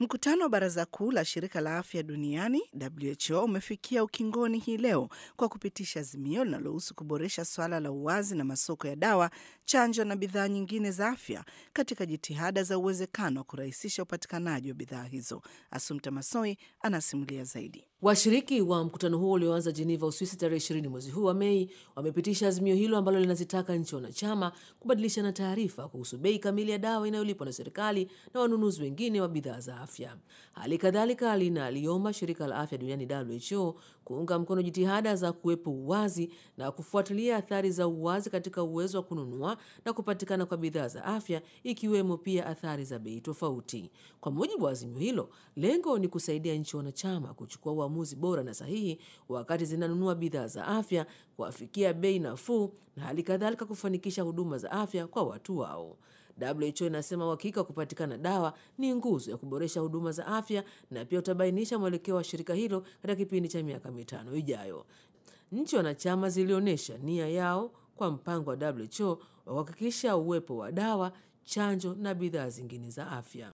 Mkutano wa Baraza Kuu la Shirika la Afya Duniani WHO umefikia ukingoni hii leo kwa kupitisha azimio linalohusu kuboresha swala la uwazi na masoko ya dawa, chanjo na bidhaa nyingine za afya katika jitihada za uwezekano wa kurahisisha upatikanaji wa bidhaa hizo. Asumta Masoi anasimulia zaidi. Washiriki wa mkutano huo ulioanza Jeneva, Uswisi tarehe ishirini mwezi huu wa Mei wamepitisha azimio hilo ambalo linazitaka nchi wanachama kubadilishana taarifa kuhusu bei kamili ya dawa inayolipwa na serikali na wanunuzi wengine wa bidhaa za afya. Hali kadhalika linaliomba shirika la afya duniani WHO kuunga mkono jitihada za kuwepo uwazi na kufuatilia athari za uwazi katika uwezo wa kununua na kupatikana kwa bidhaa za afya, ikiwemo pia athari za bei tofauti. Kwa mujibu wa azimio hilo, lengo ni kusaidia nchi wanachama kuchukua uamuzi bora na sahihi wakati zinanunua bidhaa za afya, kuafikia bei nafuu na hali kadhalika kufanikisha huduma za afya kwa watu wao. WHO inasema uhakika wa kupatikana dawa ni nguzo ya kuboresha huduma za afya na pia utabainisha mwelekeo wa shirika hilo katika kipindi cha miaka mitano ijayo. Nchi wanachama zilionyesha nia yao kwa mpango wa WHO wa kuhakikisha uwepo wa dawa, chanjo na bidhaa zingine za afya.